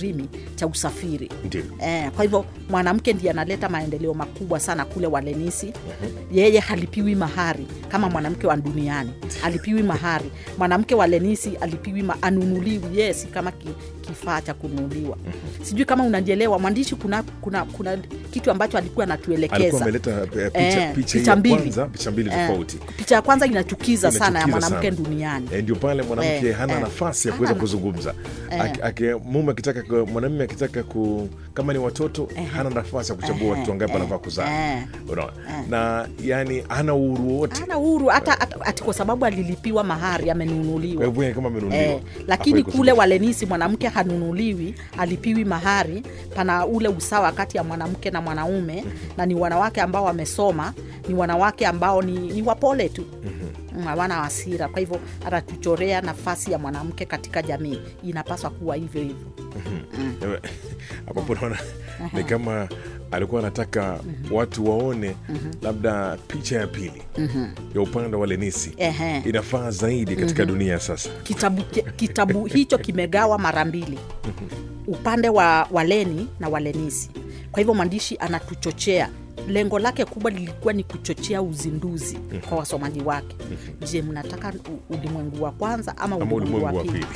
kirimi cha usafiri ndio Eh, kwa hivyo mwanamke ndiye analeta maendeleo makubwa sana kule Walenisi. Yeye halipiwi mahari kama mwanamke wa duniani, halipiwi mahari. Mwanamke wa Lenisi alipiwi ma, anunuliwi, yeye si kama ki, kifaa cha kununuliwa. Sijui kama unanielewa mwandishi, kuna, kuna, kuna kitu ambacho alikuwa alikuwa anatuelekeza ameleta eh, picha, Eh, picha, picha ya mbili. kwanza picha mbili Eh, tofauti picha ya kwanza inachukiza sana ya Inachukiza mwanamke sana. duniani. Eh, ndio pale mwanamke Eh, hana eh. nafasi ya Hana kuweza na- kuzungumza Eh. Aki- aki- mume akitaka ku- mwanamume akitaka ku kama ni watoto hana nafasi ya kuchagua Eh, watoto wangapi eh, anafaa kuzaa eh. Unaona? na yani hana uhuru wowote Hana uhuru hata, hata ati kwa sababu alilipiwa mahari, kwa amenunuliwa. hivyo yeye kama amenunuliwa Eh, lakini hafai kule kuzungumza. Walenisi mwanamke hanunuliwi, alipiwi mahari. Pana ule usawa kati ya mwanamke na mwanaume, na ni wanawake ambao wamesoma, ni wanawake ambao ni, ni wapole tu Mm, hawana hasira. Kwa hivyo anatuchorea nafasi ya mwanamke katika jamii, inapaswa kuwa hivyo hivyo. Eh, ambapo naona ni kama alikuwa anataka watu waone labda picha ya pili ya upande wa Lenisi Ehe. inafaa zaidi katika dunia sasa Kitabu, ki- kitabu hicho kimegawa mara mbili, upande wa Waleni na Walenisi. Kwa hivyo mwandishi anatuchochea lengo lake kubwa lilikuwa ni kuchochea uzinduzi kwa wasomaji wake. Je, mnataka u- ulimwengu wa kwanza ama ama ulimwengu wa ulimwengu wa pili? pili